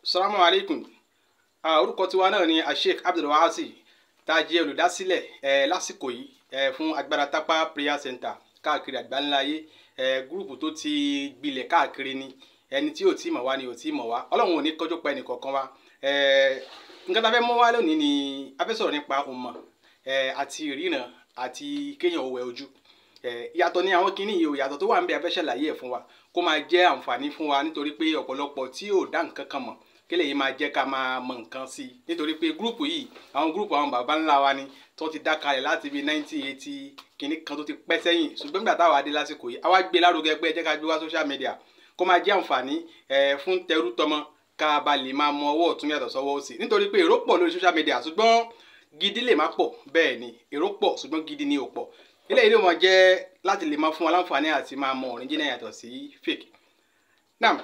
salamu alaikum orúkọ tiwa náà ni asheik abdulwahasi tá a jẹ́ olùdásílẹ̀ ẹ lásìkò yìí ẹ fún agbára tápá prayer center káàkiri àgbáńláyé ẹ gúrùpù tó ti gbilẹ̀ káàkiri ni ẹni tí ò tí mọ̀ wá ni ò tí mọ̀ wá ọlọ́run ò ní kọjú pa ẹnì kọ̀ọ̀kan wa ẹ nǹkan tá a fẹ́ mú wá lónìí ni a fẹ́ sọ̀rọ̀ nípa òmọ̀ ẹ àti ìríran àti kéèyàn òwẹ̀ ojú ìyàtọ̀ ni àwọn kinní yìí o ìyàtọ̀ tó wà ń bẹ a fẹ́ ṣàlàyé ẹ̀ fún wa kó máa jẹ́ àǹfààní fún wa nítorí pé ọ̀pọ̀lọpọ̀ tí ò dá nǹkan kan mọ̀ kílẹ̀ yìí máa jẹ́ ká máa mọ nǹkan sí i nítorí pé gúrùpù yìí àwọn gúrùpù àwọn bàbá ńlá wa ni tó ti dá kalẹ̀ láti bíi nineteen eighty kinní kan tó ti pẹ́ sẹ́yìn ṣùgbọ́n nígbà táwa dé lásìkò yìí àwa gbé lárugẹ pé ẹ jẹ́ ká gbé wá social media kó máa jẹ́ àǹfààní fún tẹrú tọmọ ká ba lè máa mọ ọwọ́ ọ̀tún yàtọ̀ sọ́wọ́ òsì nítorí pé èrò pọ̀ lórí social media ṣùgbọ́n gidi lè má pọ̀ bẹ́ẹ̀ ni èrò pọ̀ ṣùgbọ́n gidi ni ò pọ̀ eléyìí ló máa jẹ́ láti lè máa fún wa láǹfààní àti máa mọ original yàtọ̀ sí fake now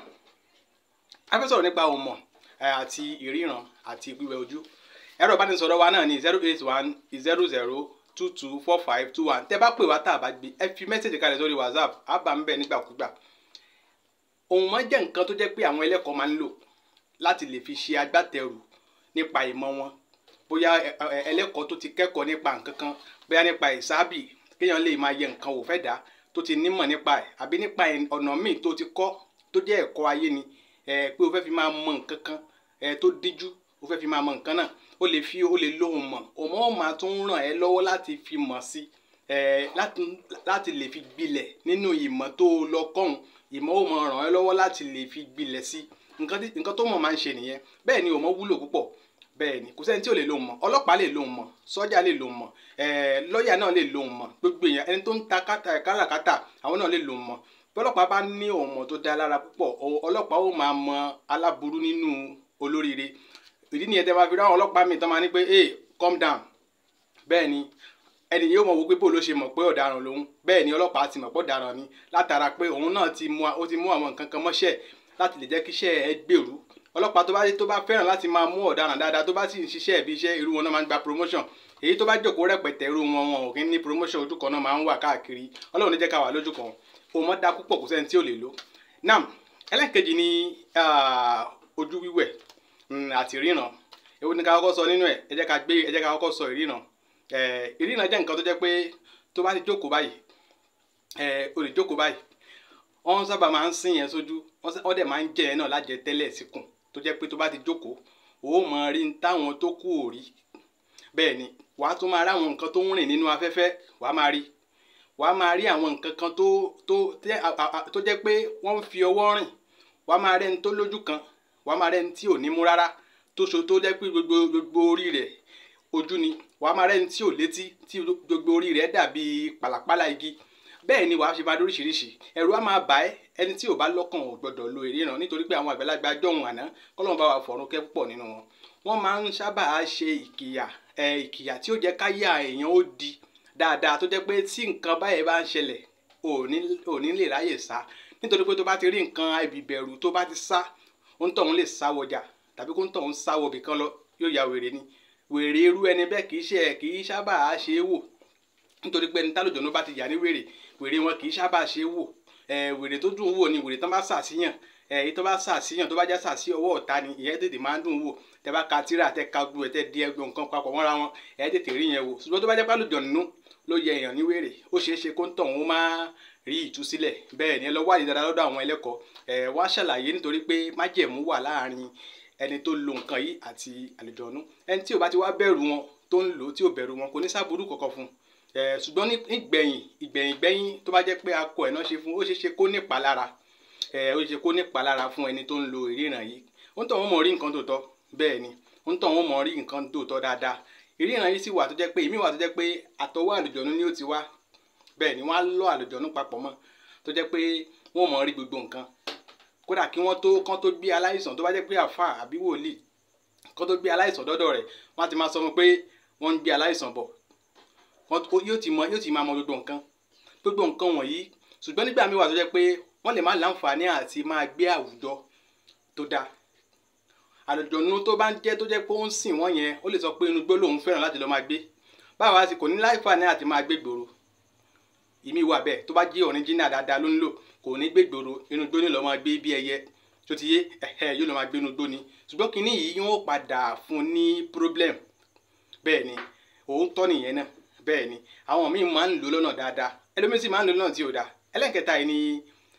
a fẹ́ sọ̀rọ̀ nípa òmọ̀ àti ìríran àti wíwẹ̀ ojú ẹ̀rọ ìbánisọ̀rọ̀ wa náà ní zero eight one zero zero two two four five two one tẹ́ bá pè wá tá a bá gbé ẹ fi mẹ́sẹ̀jì kalẹ̀ sórí whatsapp á bá ń bẹ̀ nígbàkúgbà òun máa jẹ́ nǹkan tó jẹ́ pé àwọn ẹlẹ́kọ̀ọ́ máa ń lò láti lè fi ṣe agbátẹrù nípa ìmọ̀ wọn bóyá ẹlẹ́kọ̀ọ́ tó ti kẹ́kọ̀ọ́ nípa nǹkan kan bóyá nípa ìsáàbì kéèyàn lè máa yẹ nǹkan wò fẹ́ dá tó ti nímọ̀ nípa ẹ̀ àbí nípa ọ̀nà míì tó ti kọ́ tó jẹ́ ẹ̀kọ́ ayé ni pé o fẹ́ fi máa mọ nǹkan kan tó díjú o fẹ́ fi máa mọ nǹkan náà o lè fi o lè lóhùn mọ̀ òmò ọ̀ máa tún ràn ẹ́ lọ́wọ́ láti fi mọ̀ sí láti lè fi gbilẹ̀ nínú ìmọ̀ tó lọ kọ́hún ìmọ̀ ò máa ràn ẹ́ lọ́wọ́ láti lè fi gbilẹ̀ sí nǹkan tó mọ̀ máa ń ṣe nìyẹn bẹ́ẹ̀ ni òmò wúlò púpọ̀ bẹ́ẹ̀ ni kò sẹ́ni tí ò lè lóhùn mọ̀ ọlọ́pàá lè lóhùn mọ̀ sọ́jà lè lóhùn mọ̀ lọ́ọ̀yà náà lè lóhùn mọ̀ gbogbo èèyàn ẹni tó ń ta káràkátà àwọn náà lè lóhùn mọ̀ bọ́lọ́pàá bá ní ọmọ tó dá lára púpọ̀ ọlọ́pàá ó máa mọ aláburú nínú olóríire ìdí nìyẹn tẹ́ máa fi ráwọn ọlọ́pàá mi tán máa ní pé hey calm down bẹ́ẹ̀ ni ẹni yóò mọ̀ wò pé bó ló ṣe mọ̀ pé ọ̀daràn lòun bẹ́ẹ̀ ni ọlọ́pàá ti mọ̀ pé ọ̀daràn ni látara pé òun náà ti mú ó ti mú àwọn nǹkan kan mọ́ṣẹ́ láti lè jẹ́ kí iṣẹ́ ẹ gbèrú ọlọ́pàá tó bá tó bá fẹ́ràn láti máa mú ọ̀daràn dáadáa tó bá sì ń ṣiṣẹ́ ẹ̀bí iṣẹ́ irú wọn náà máa ń gba promotion èyí tó bá jókòó rẹpẹtẹ irú wọn wọn ò kí ní promotion ojú kan náà máa ń wà káàkiri ọlọ́run ní jẹ́ ká wà lójú kan o mọ da púpọ̀ kò sẹ́ni tí ò lè lò nam ẹlẹ́nkejì ni ojú wíwẹ̀ àti ìríran èwo ni ká kọ́kọ́ sọ nínú ẹ̀ ẹ jẹ́ ká gbé ẹ jẹ́ ká kọ́kọ́ sọ ìríran ìríran jẹ́ nǹkan tó jẹ́ pé tó bá ti jókòó báyìí o lè jókòó báyìí wọ́n sábà máa ń sìn yẹn sójú wọ́n dẹ̀ máa ń jẹ yẹn náà lájẹ tẹ́lẹ̀ síkùn tó jẹ́ pé tó bá ti jókòó o ó máa rí táwọn tó kù ò rí bẹ́ẹ̀ ni wàá tún máa rí àwọn nǹkan tó ń rìn nínú afẹ́fẹ́ wàá máa rí wàá máa rí àwọn nǹkan kan tó tó tó jẹ́ pé wọ́n ń fi ọwọ́ rìn wàá máa rẹ́ni tó lójú kan wàá máa rẹ́ni tí ò ní mú rárá tó so tó jẹ́ pé gbogbo gbogbo orí rẹ̀ ojú ni wàá máa rẹ́ni tí ò létí tí gbogbo orí rẹ̀ dàbí pàlàpàlà igi bẹ́ẹ̀ ni wàá ṣe máa lóríṣiríṣi ẹ̀rù á máa bà ẹ́ ẹni tí ò bá lọ́kàn ò gbọ́dọ̀ lo ìríran nítorí pé àwọn àgbàlagbà jọ̀hún àná kọ́lọ́n bá wa fọ̀run kẹ́ púpọ̀ nínú wọn wọ́n máa ń sábà ṣe ìkìyà ìkìyà tí ó jẹ́ káyà èèyàn ó di dáadáa tó jẹ́ pé tí nǹkan báyìí bá ń ṣẹlẹ̀ ò ní lè ráyè sá nítorí pé tó bá ti rí nǹkan ìbìbẹ̀rù tó bá ti sá òǹtọ̀hún lè sá wọjà tàbí kó òǹtọ̀hún sá wọbì kan lọ yóò ya wèrè ni wèrè irú ẹni bẹ́ẹ̀ kì í ṣe kì í sábà ṣe é wò nítorí pé ẹni tálòjọ́ ló bá ti yà ní wèrè wèrè wọn kì í sábà ṣe é wò wèrè tó dùn wò ni wèrè tán bá ṣàṣìyàn èyí tó bá ṣàṣìyàn tó bá já ṣàṣì ọwọ́ ọ̀tá ni ìyẹn tètè máa ń dùn wò tẹ bá ka tíra tẹ ka gbu ẹ tẹ di ẹgbẹ nǹkan papọ̀ mọ́ra wọn ẹ tètè rí yẹn wò ṣùgbọ́n tó bá jẹ́ pálọ̀ jọ̀nù ló yẹ èèyàn ní wèrè ó ṣeé ṣe kó ń tọ̀ wọ́n máa rí ìtúsílẹ̀ bẹ́ẹ̀ ni ẹ lọ wádìí dáadáa lọ́dọ̀ àwọn ẹlẹ́kọ̀ọ́ ẹ wá ṣàlàyé nítorí pé májẹ̀mú wà láàrin ẹni tó lo nǹkan yìí àti àlùjọ̀nù ẹni tí ò bá ti wá bẹ̀rù wọn tó ń lò ó tí ò bẹ̀rù wọn kò ní sábúrú kankan fún un ṣùgbọ́n nígbẹ̀yìn ìgbẹ̀yìn gbẹ̀yìn tó bá jẹ́ pé akọ ẹ̀ náà ṣe fún ó ṣeé ṣe kó nípa lára ó ṣe kó nípa lára fún ẹni tó ń lo ìríran yìí ó ń tọ̀ wọ́n mọ̀ rí nǹkan tó tọ́ bẹ́ẹ̀ ni ó ń tọ̀ wọ́n mọ̀ rí nǹkan tó tọ́ dáadáa ìríran yìí sì wà tó jẹ́ pé ìmí wà tó jẹ́ pé àtọwọ́ àlùjọ̀nú ni ó ti wá bẹ́ẹ̀ ni wọ́n á lọ àlùjọ̀nú papọ̀ mọ́ tó jẹ́ pé wọ́n mọ̀ rí gbogbo nǹkan kódà kí wọ́n tó kán tó gbé aláìsàn tó bá jẹ́ pé àfà àbí wòlíì kán tó gbé aláìsàn dọ́dọ̀ rẹ̀ wọ́n á ti máa sọ fún pé wọ́n ń gbé aláìsàn bọ̀ yóò ti mọ yóò ti máa mọ gbogbo nǹkan gbogbo nǹkan wọ̀nyí ṣùgbọ́n nígbà míì wà tó jẹ́ pé wọ́n lè má láǹfààní àti máa gbé àwùjọ tó dáa àlùjọ̀nù tó bá ń jẹ́ tó jẹ́ pé ó ń sìn wọ́n yẹn ó lè sọ pé inú igbó lòun fẹ́ràn láti lọ́ọ́ máa gbé báwa sì kò ní láǹfààní àti máa gbé gbòòrò ìmí wà bẹ́ẹ̀ tó bá jẹ́ ọ̀ríjínà dáadáa ló ń lò kò ní gbé gbòòrò inú igbó ní lọ́ọ́ máa gbé bí ẹyẹ tó ti yé ẹ̀hẹ́ yóò lọ máa gbénu gbó ni ṣùgbọ́n kinní yìí yóò padà fún ní problem bẹ́ẹ̀ ni òótọ́ nìyẹn náà bẹ́ẹ̀ ni àwọn míì máa ń lò lọ́nà dáadáa ẹlòmíín sì máa ń lò lọ́nà tí ò dáa ẹlẹ́nkẹta yìí ni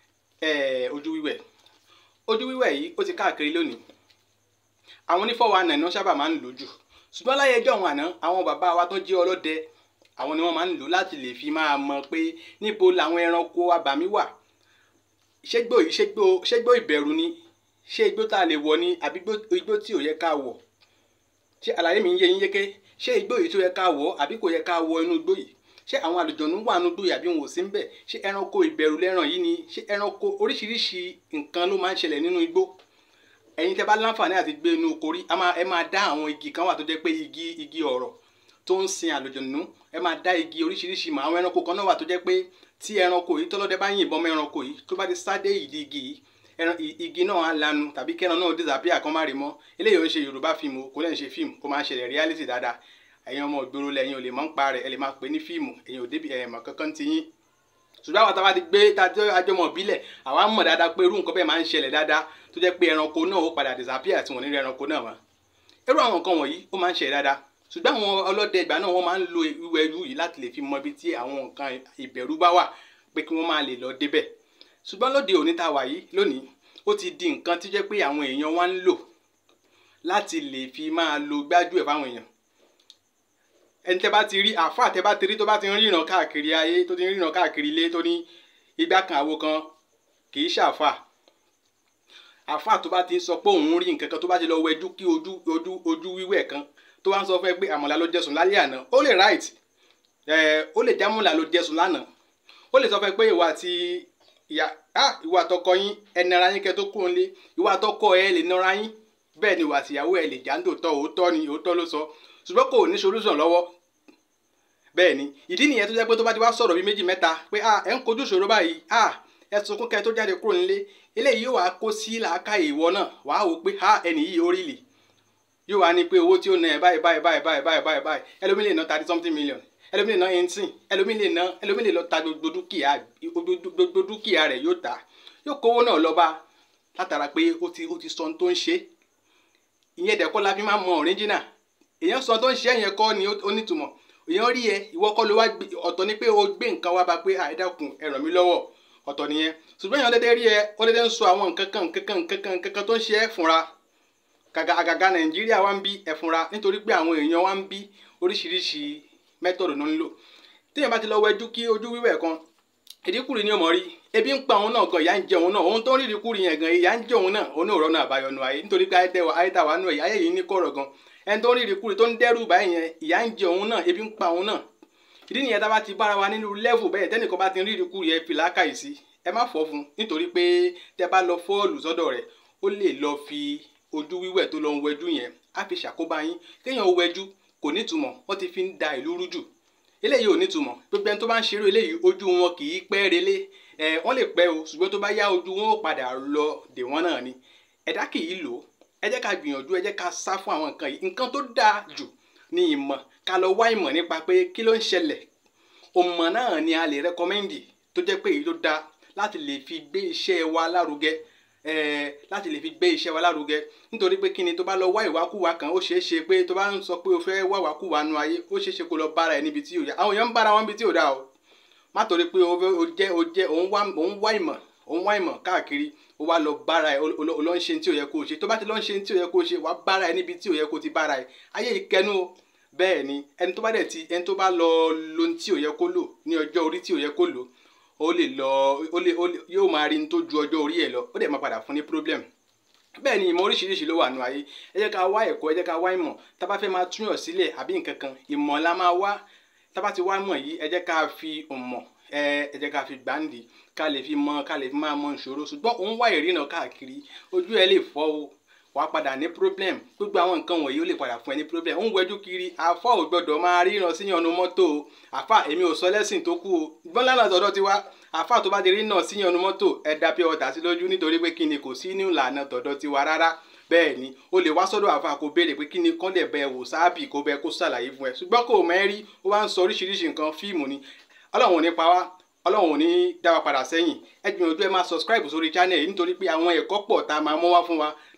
ojú wíwẹ̀ ojú wíwẹ̀ yìí ó ti káàkiri lónìí àwọn onífọwọ́ àná ni wọ́n sábà máa ń lò jù ṣùgbọ́n láyé ẹjọ́ àwọn àná àwọn bàbá wa tó jẹ́ ọlọ́dẹ àwọn ni wọ́n máa ń lò láti lè fi máa mọ̀ pé níbo làwọn ẹranko abàmì wà ṣégbó yìí ṣégbó ṣégbó ìbẹ̀rù ni ṣé igbó tá a lè wọ̀ ni àbí igbó tí ò yẹ ká wọ̀ ṣé àlàyé mi ń yé yín yéké ṣé igbó yìí tó yẹ ká wọ̀ àbí kò yẹ ká wọ̀ inú igbó yìí ṣé àwọn àlùjọ̀nù wà nínú igbó yìí àbí wọn ò sí ń bẹ̀ ṣé ẹranko ìbẹ̀rù lẹ́ràn yìí ni ṣé ẹranko oríṣiríṣi nǹkan ló máa ń ṣẹlẹ̀ nínú igbó ẹ̀yin tẹ́ bá láǹfààní àti gbé inú korí ẹ máa dá àwọn igi kan wà tó jẹ́ pé igi igi ọ̀rọ̀ tó ń sin àlùjọ̀nù ẹ máa dá igi oríṣiríṣi mọ́ àwọn ẹranko kan náà wà tó jẹ́ pé tí ẹranko yìí tọ́lọ́dẹ bá yìnbọn mọ́ ẹranko yìí tó bá ti sáde ìdí igi yìí ẹran igi náà á lanu tàbí kẹran náà disappear kan má rí mọ́ eléyìí ò ń ṣe yorùbá fíìmù kò lẹ́yìn ṣe fíìmù kó máa ń ṣẹlẹ̀ reality dáadáa ẹ̀yin ọmọ ìgboro lẹ́yìn ò lè mọ̀ ń pa rẹ̀ ẹ lè máa pè ní fíìmù ẹ̀yin ò débi ẹ̀mọ̀ kankan ti yín ṣùgbọ́n àwọn táwa ti gbé tájọ́ àjọmọ̀ bílẹ̀ àwa mọ̀ dáadáa pé irú nǹkan bẹ́ẹ̀ máa ń ṣẹlẹ̀ dáadáa tó jẹ́ pé ẹranko náà ó padà disappear tí wọ́n ní rí ẹranko náà mọ́ irú àwọn nǹkan wọ̀nyí ó máa ń ṣẹlẹ̀ dáadáa ṣùgbọ́n àwọn ọlọ́dẹ ìgbà náà wọ́n máa ń lo wíwẹ̀ ẹrú yìí láti lè fi mọ ibi tí àwọn nǹkan ìbẹ̀rù bá wà pé kí wọ́n máa lè lọ débẹ̀ ṣùgbọ́n lóde òní tá a wà yìí lónìí ó ti di nǹkan tí jẹ́ pé àwọn èèyàn wá ń lò láti lè fi máa lo gbájú ẹ̀ fáwọn èèyàn ẹni tẹ́ bá ti rí àáfà tẹ́ bá ti rí tó bá ti ń ríran káàkiri ayé tó ti ń ríran káàkiri ilé tó ní igbá kan àwo kan kì í ṣàfà àáfà tó bá ti ń sọ pé òun rí nǹkan kan tó bá ti lọ wẹjú kí ojú ojú ojú wíwẹ̀ kan tó wá ń sọ fún ẹ pé àmọ̀là ló jẹsùn lálẹ́ àná ó lè right ẹ ó lè jámùlà ló jẹsùn lánàá ó lè sọ fún ẹ pé ìwà àti ìyá ah ìwà àtọkọ yín ẹ nara yín kẹ́ tó kúrò nílé ìwà àtọkọ ẹ lè nara yín bẹ́ẹ̀ ni ìwà àtìyàwó ẹ lè já ń tòótọ́ òótọ́ ni òótọ́ ló sọ ṣùgbọ́n kò ní solution lọ́wọ́ bẹ́ẹ̀ ni ìdí nìyẹn tó jẹ́ pé tó bá ti wá sọ̀rọ̀ bíi méjì mẹ́ta pé ah ẹ̀ ń kojú ìṣòro báyìí ah ẹ sunkún kẹ́ tó jáde kúrò nílé eléyìí yóò wá kó sí làákàyè ìwọ náà wàá wò pé ah ẹnì yìí ó rí lì yóò wá ní pé owó tí ó ná ẹ báyìí báyìí báyìí báyìí báyìí báyìí báyìí ẹlòmíì lè ná thirty something million ẹlòmíì lè ná eighteen ẹlòmíì lè ná ẹlòmíì lè lọ ta gbogbo dúkìá gbogbo dúkìá rẹ̀ yóò ta yóò kówó náà lọ bá látara pé ó ti ó ti sọ ohun tó ń ṣe ìyẹn dẹ̀kọ́ la fi máa mọ original èèyàn sọ ohun tó ń ṣe yẹn kọ́ ni ó nítumọ̀ èèyàn rí ẹ ìwọ kọ́ ló wá ọ̀tọ̀ ni pé o gbé nǹkan wá bá pé àìdákun ẹ ràn mí lọ́wọ́ ọ̀tọ̀ nìyẹn ṣùgbọ́n èèyàn dédé rí ẹ ó dédé ń sọ àwọn nǹkan kan nǹkan kan nǹkan kan nǹkan kan tó ń ṣe ẹ fúnra gàgà àgàgà nàìjíríà wá ń bí ẹ fúnra nítorí pé àwọn èèyàn wá ń bí oríṣiríṣi mẹ́tọ̀dù ló ń lò téèyàn bá ti lọ wẹjú kí ojú wíwẹ̀ kan ìdíkùrì ni ó mọ̀ rí ebi ń pa òun náà gan ìyá ń jẹ òun náà òun tó ń rí ìdíkùrì yẹn gan ìyá ń jẹ òun náà òun náà rọ́nà àbáyọnu ayé nítorí pé ayétà wà nù ẹ̀ ayé yìí ní kọ̀rọ̀ gan ẹni tó ń rí ìdíkùrì tó ń dẹ́rù báyìí yẹn ìyá ń jẹ òun náà ebi ń pa òun náà ìdí nìyẹn tá a bá ti bára wa nínú lẹ́vù bẹ́ẹ̀ tẹ́nìkan bá ti ń rí ìdíkùrì ẹ fi làákàyè sí ẹ má fọ́ fún nítorí pé tẹ́ bá lọ fọ́ọ̀lù sọ́dọ̀ rẹ̀ ó lè lọ fi ojú wíwẹ̀ tó lọ ń wẹjú yẹn á fi ṣàkóbá yín kéèyàn ó wẹjú kò nítumọ̀ wọ́n ti fi ń da ìlú rújù eléyìí ò nítumọ̀ gbogbo ẹni tó bá ń ṣeré eléyìí ojú wọn kì í pẹ́ relé ẹ wọ́n lè pẹ́ o ṣùgbọ́n tó bá yá ojú wọn ó padà lọ dè wọ́n náà ni ẹ̀dá kì í lò ó ẹ jẹ́ ká gbìyànjú ẹ jẹ́ ká sá fún àwọn nǹkan yìí nǹkan tó dáa jù ní ìmọ̀ ká lọ wá ìmọ̀ nípa pé kí ló ń ṣẹlẹ̀ òmọ̀ náà ni a lè rẹ́kọ́mẹ́ndì tó jẹ́ pé èyí tó dáa láti lè fi gbé iṣẹ́ wa lárugẹ ẹẹ láti lè fi gbé iṣẹ́ wa lárugẹ nítorí pé kíni tó bá lọ wá ìwákùwà kan ó ṣeé ṣe pé tó bá ń sọ pé o fẹ́ wá ìwákùwà nu ayé ó ṣeé ṣe kó lọ bára ẹ níbi tí ò yá àwọn èèyàn ń bára wọn níbi tí ò dá o má torí pé o jẹ́ o jẹ́ òun wá òun wá ìmọ̀ òun wá ìmọ̀ káàkiri o wá lọ bára ẹ o lọ ń ṣe tí ò yẹ kó o ṣe tó bá ti lọ ń ṣe tí ò yẹ kó o ṣe wàá bára ẹ níbi tí ò yẹ kó o ti bára ẹ ayé ìkẹnu o bẹ́ẹ̀ ni ẹni tó bá dẹ̀ ti ẹni tó bá lọ lo tí ò yẹ kó lò ní ọjọ́ orí tí ò yẹ kó lò ó lè lọ ó lè ó lè yóò máa rí ní tó ju ọjọ́ orí ẹ̀ lọ ó dẹ̀ máa padà fún ní problem bẹ́ẹ̀ ni ìmọ̀ oríṣiríṣi ló wà nù ayé ẹ jẹ́ ká wá ẹ̀kọ́ ẹ jẹ́ ká wá ìmọ̀ tá bá fẹ́ máa túyàn sílẹ̀ àbí nǹkan kan ìmọ̀ la máa wá tá bá ti wá mọ̀ yìí ẹ jẹ́ ká fi mọ̀ ẹ ẹ jẹ́ ká fi gbáǹdì ká lè fi mọ̀ ká lè fi máa mọ ìṣòro ṣùgbọ́n òun wá ìrìnà káàkiri ojú ẹ lè fọ́ o wàá padà ní problem gbogbo àwọn nǹkan wọ̀nyí ó lè padà fún ẹ ní problem ń wẹjú kiri àfọ ò gbọdọ̀ máa ríran sí yànnú mọ́tò o àfà èmi ò sọ lẹ́sìn tó kú o gbọ́n lánàá tọ̀dọ̀ ti wá àfà tó bá ti rí náà sí yànnú mọ́tò ẹ dá pure water sí lójú nítorí pé kí ni kò sí ní ìlànà tọ̀dọ̀ ti wá rárá bẹ́ẹ̀ ni o lè wá sọ́dọ̀ àfà kó béèrè pé kí ni kán lè bẹ wò sáàbì kó bẹ kó ṣàlàyé fún ẹ ṣùgbọ́n kò mẹ́rí ó wá ń sọ oríṣiríṣi nǹkan fíìmù ni ọlọ́run ò ní pa wá ọlọ́run ò ní dá wa padà sẹ́yìn ẹ gbìyànjú ẹ máa subscribe sórí channel yìí nítorí pé àwọn ẹ̀kọ́ pọ̀ tá a máa mọ́ wá fún wa